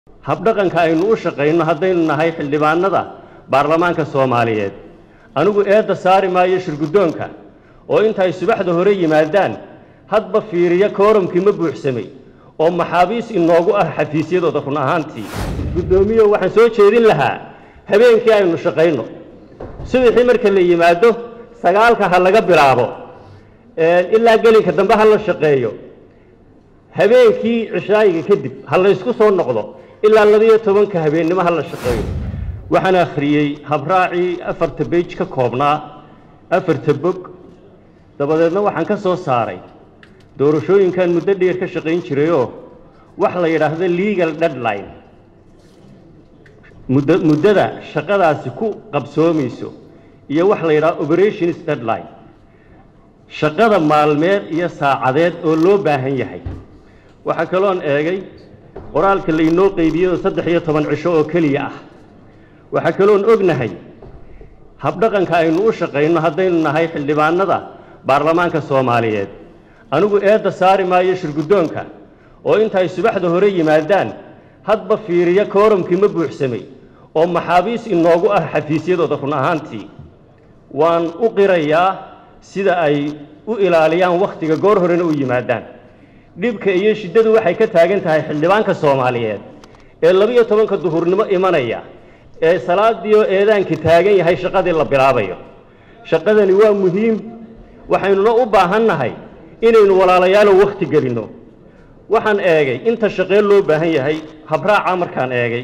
habdhaqanka aynu u shaqayno haddaynu nahay xildhibaanada baarlamaanka soomaaliyeed anigu eedda saari maayo shirguddoonka oo intay subaxda hore yimaadaan hadba fiiriya kooramkii ma buuxsamay oo maxaabiis inoogu ah xafiisyadooda run ahaantii guddoomiyo waxaan soo jeedin lahaa habeenkii aynu shaqayno subaxii marka la yimaado sagaalka ha laga bilaabo ilaa gelinka dambe ha la shaqeeyo habeenkii cishaayiga kadib ha laysku soo noqdo ilaa labiyo tobanka habeennimo ha la shaqeeyo waxaan akhriyey habraacii afarta bej ka koobnaa afarta bog dabadeedna waxaan ka soo saaray doorashooyinkan muddo dheer ka shaqayn jirayoo wax la yidhaahdo legal deadline muddo muddada shaqadaasi ku qabsoomayso iyo wax la yidhahdo operations deadline shaqada maalmeed iyo saacadeed oo loo baahan yahay waxaa kaloon eegay qoraalka laynoo qeybiyey oo saddex iyo toban cisho oo keliya ah waxaa kaloon ognahay habdhaqanka aynu u shaqayno haddaynu nahay xildhibaanada baarlamaanka soomaaliyeed anigu eedda saari maayo shirguddoonka oo intay subaxda hore yimaadaan hadba fiiriya kooramkii ma buuxsamay oo maxaabiis inoogu ah xafiisyadooda run ahaantii waan u qirayaa sida ay u ilaaliyaan wakhtiga goor horena u yimaadaan dhibka iyo shiddadu waxay ka taagan tahay xildhibaanka soomaaliyeed ee labiyo tobanka duhurnimo imanaya ee salaadiioo eedaanka taagan yahay shaqadii la bilaabayo shaqadani waa muhiim waxaynuna u baahan nahay inaynu walaalayaalow wakhti gelinno waxaan eegay inta shaqee loo baahan yahay habraaca markaan eegay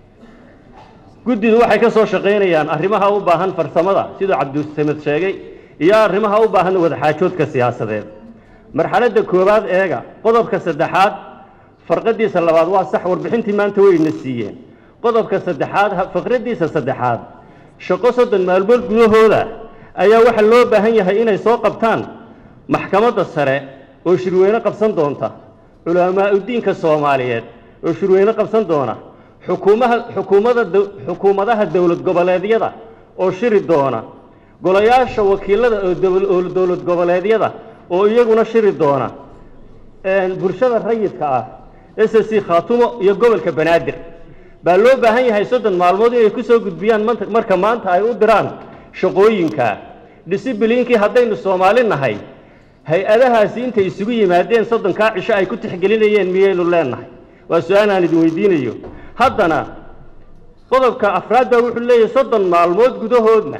guddidu waxay ka soo shaqaynayaan arrimaha u baahan farsamada siduu cabdisamed sheegay iyo arrimaha u baahan wadaxaajoodka siyaasadeed marxaladda koowaad eega qodobka saddexaad farqadiisa labaad waa sax warbixintii maanta wayna siiyeen qodobka saddexaad faqraddiisa saddexaad shaqo soddon maalmood gudahooda ayaa waxaa loo baahan yahay inay soo qabtaan maxkamadda sare oo shirweyne qabsan doonta culamaauddiinka soomaaliyeed oo shirweyne qabsan doona xukuumaha xukuumada xukuumadaha dowlad goboleedyada oo shiri doona golayaasha wakiilada oo dowlad goboleedyada oo iyaguna shiri doona bulshada rayidka ah s c khaatumo iyo gobolka banaadir baa loo baahan yahay soddon maalmood inay ku soo gudbiyaan marka maanta ay u diraan shaqooyinka disibiliinkii haddaynu soomaali nahay hay-adahaasi intay isugu yimaadeen soddonkaa cisho ay ku tixgelinayeen miyaynu leenahay waa su-aal aan idin weydiinayo haddana qodobka afraad baa wuxuu leeyahay soddon maalmood gudahoodna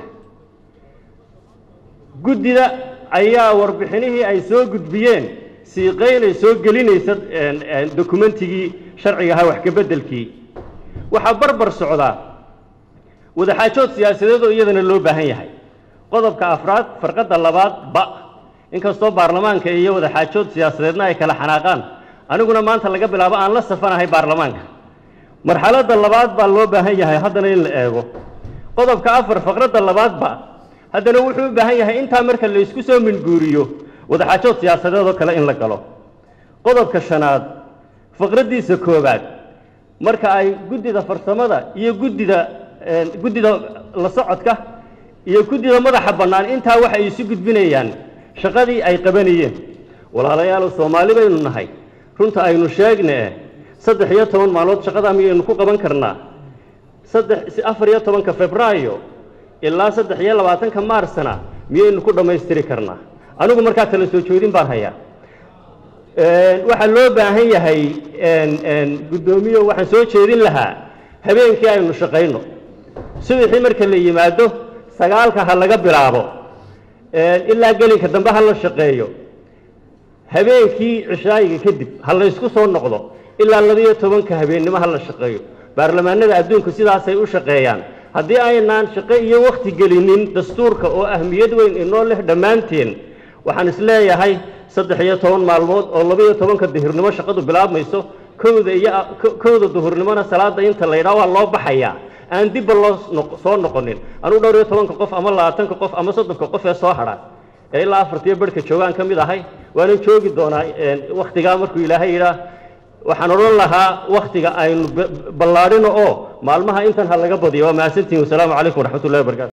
guddida ayaa warbixinihii ay soo gudbiyeen siiqaynay soo gelinaysa dokumentigii sharciga ahaa wax kabeddelkii waxaa barbar socdaa wadaxaajood siyaasadeed oo iyadana loo baahan yahay qodobka afraad farqadda labaad ba inkastoo baarlamaanka iyo wadaxaajood siyaasadeedna ay kala xanaaqaan aniguna maanta laga bilaabo aan la safanahay baarlamaanka marxaladda labaad baa loo baahan yahay haddana in la eego qodobka afar faqradda labaadba haddana wuxuu u baahan yahay intaa marka la isku soo minguuriyo wadaxaajood siyaasadeed oo kale in la galo qodobka shanaad faqraddiisa koowaad marka ay guddida farsamada iyo guddida guddida la socodka iyo guddida madaxa bannaan intaa waxay isu gudbinayaan shaqadii ay qabanayeen walaalayaalow soomaali baynu nahay runta aynu sheegne saddex iyo toban maalmood shaqadaa miyaynu ku qaban karnaa saddex afar iyo tobanka febraayo ilaa saddex iyo labaatanka maarsna miyaynu ku dhammaystiri karnaa anigu markaa kala soo jeedin baan hayaa waxaa loo baahan yahay guddoomiyo waxaan soo jeedin lahaa habeenkii aynu shaqayno subaxii marka la yimaado sagaalka ha laga bilaabo ilaa gelinka dambe ha la shaqeeyo habeenkii cishaayiga kadib ha laysku soo noqdo ilaa labiyo tobanka habeennimo ha la shaqeeyo baarlamaanada adduunku sidaasay u shaqeeyaan haddii aynaan shaqo iyo wakhti gelinin dastuurka oo ahmiyad weyn inoo leh dhammaanteen waxaan isleeyahay saddex iyo toban maalmood oo labiyo tobanka duhurnimo shaqadu bilaabmayso kowda iyo kowda duhurnimona salaada inta la yidhaha waa loo baxayaa aan dibba loo soo noqonin anugu dhowr iyo tobanka qof ama labaatanka qof ama soddonka qof ee soo hadha ee ilaa afartiyo barhka joogaan ka mid ahay waanan joogi doonaa wakhtigaa markuu ilaahay yidhaah waxaan odhan lahaa wakhtiga aynu ballaadhino oo maalmaha intan ha laga badiyo waa mahadsantihin wasalaamu calaykum waraxmat ullahi wabarakatu